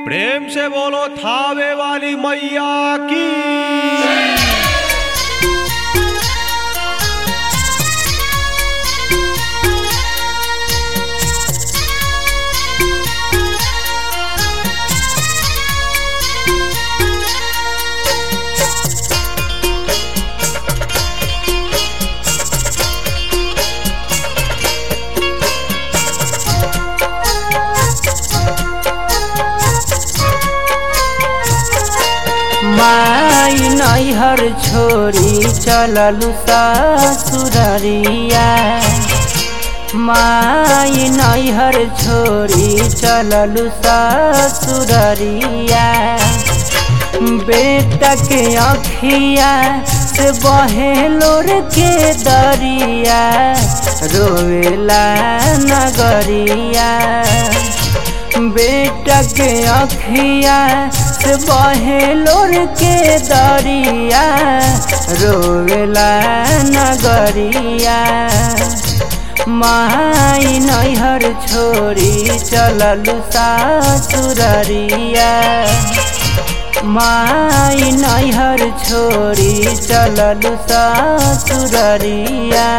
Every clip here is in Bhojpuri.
प्रेम से बोलो थावे वाली मैया की माई नैहर छोरी चललु ससुररिया माई नैहर छोरी चललु ससुररिया बेटा के अखिया से बहे लोर के दरिया रोवेला नगरिया बेटा के अखिया से बहे लोर के दरिया रोवेला नगरिया माई नैहर छोरी चललु सासुररिया माई नैहर छोरी चललु ससुररिया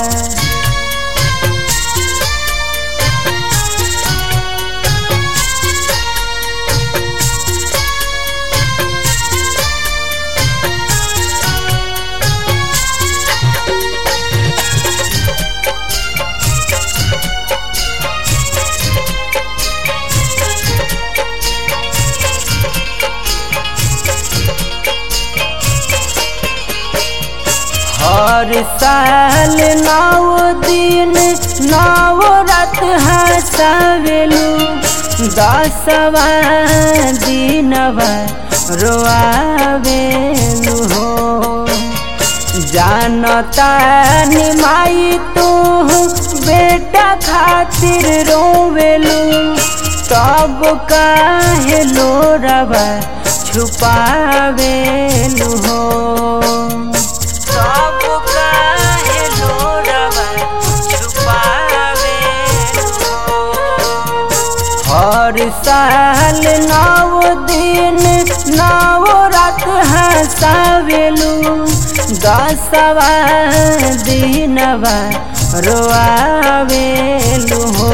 हर साल नौ दिन नौ रात हंसावेलू दसवा दिनवा रोआवेलू हो जानता निमाई तू बेटा खातिर रोवेलू तब काहे लोरवा छुपावेलू हो सब काहे लोरवा छुपावेलू हो हर साल नौ दिन नौ रात हंसावेलू दसवा दिनवा रोआवेलू हो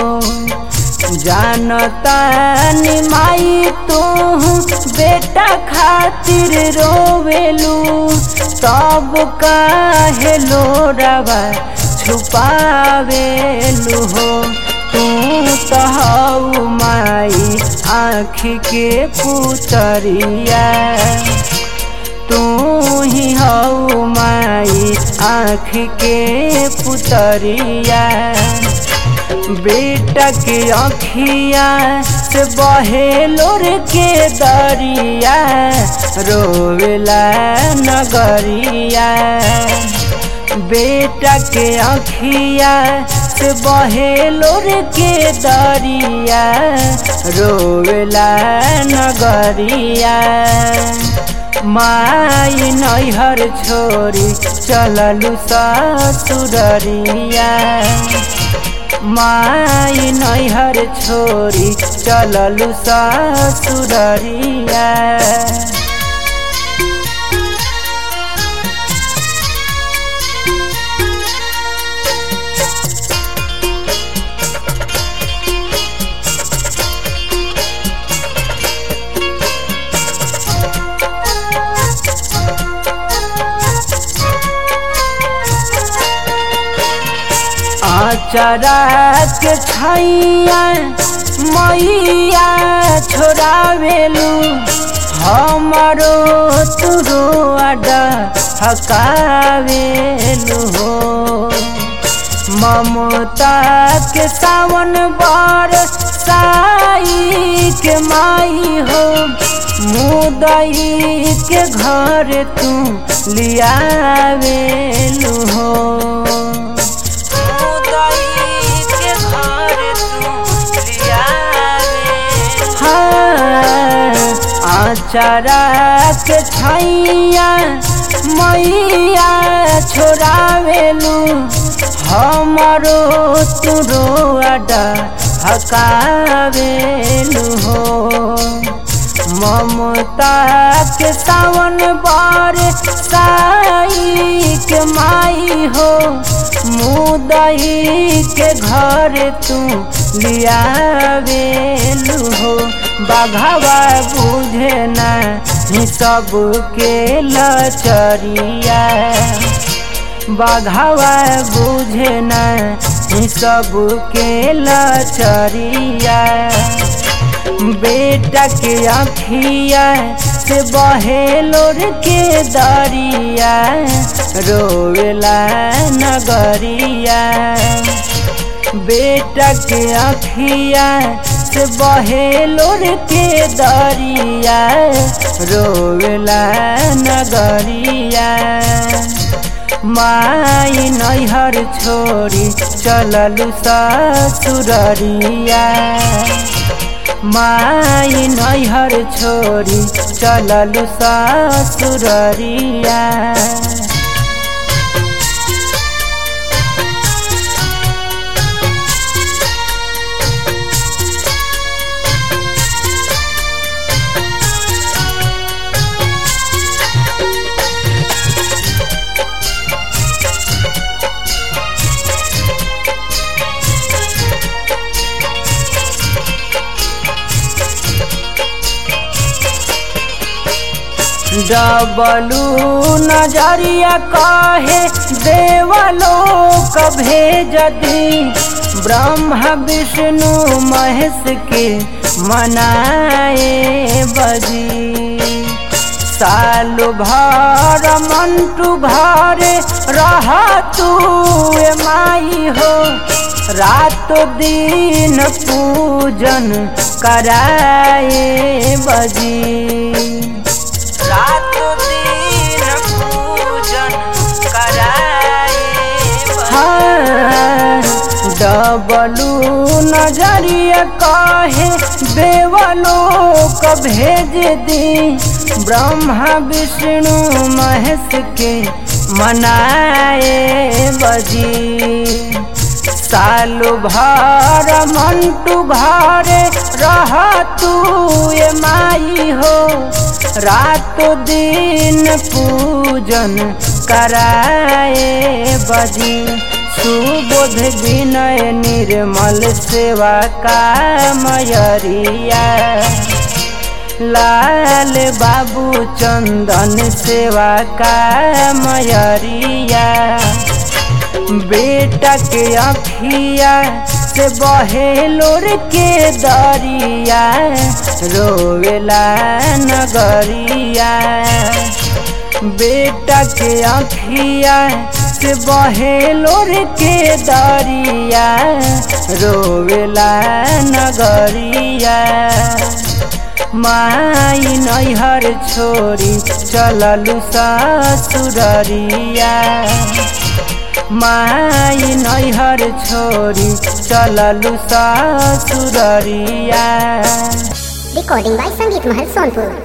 जानता निमाई तू बेटा खातिर रोवेलू तब काहे लोरवा छुपावेलू हो तू कहू माई आँख के पुतरिया तू ही हऊ माई आँख के पुतरिया बेटा के अखिया से बहे लोर के दरिया रोवेला नगरिया बेटा के अखिया से बहे लोर के दरिया रोवेला नगरिया माई नैहर छोरी चललु ससुररिया माई नैहर छोरी चललु ससुररिया आचरा के छैया मैया छोड़ावेलू हमारो तुरो अड्डा हकावेलू हो ममता के सावन बार साई के माई हो मुदई के घर तू लियावेलू हो आचरा के छैया मैया छोड़ावेलू हमारो तुरो अड्डा हकावेलू हो ममता के सावन बार साई के माई हो मुदई के घर तू लियावेलू हो बाघावा बुझे नहीं सबके लचरिया बाघावा बुझे नहीं सबके लचरिया बेटा के अखिया से बहे लोर के दरिया रोवेला नगरिया बेटा के अखिया से बहे लोर के दरिया रोवेला नगरिया माई नैहर छोड़ी चललू ससुररिया माई नैहर छोड़ी चललू ससुररिया डबलू नजरिया कहे देवलोक भेज दी ब्रह्मा विष्णु महेश के मनाए बजी साल भर मंटू घर रह तू माई हो रात दिन पूजन कराए बजी रात दिन पूजन कराए डबलू नजरिया कहे देवलोक भेज दी ब्रह्मा विष्णु महेश के मनाए बजी सालु भर मंटू घर रह तू माई हो रात दिन पूजन कराए बजी सुबोध विनय निर्मल सेवा का मयरिया लाल बाबू चंदन सेवा का मयरिया बेटा के अखिया से बहे लोर के दरिया रोवेला नगरिया बेटा के अखिया से बहे लोर के दरिया रोवेला नगरिया माई नैहर छोरी चललू ससुररिया माई नैहर छोरी चललू ससुररिया Recording by Sangeet Mahal Sonpur.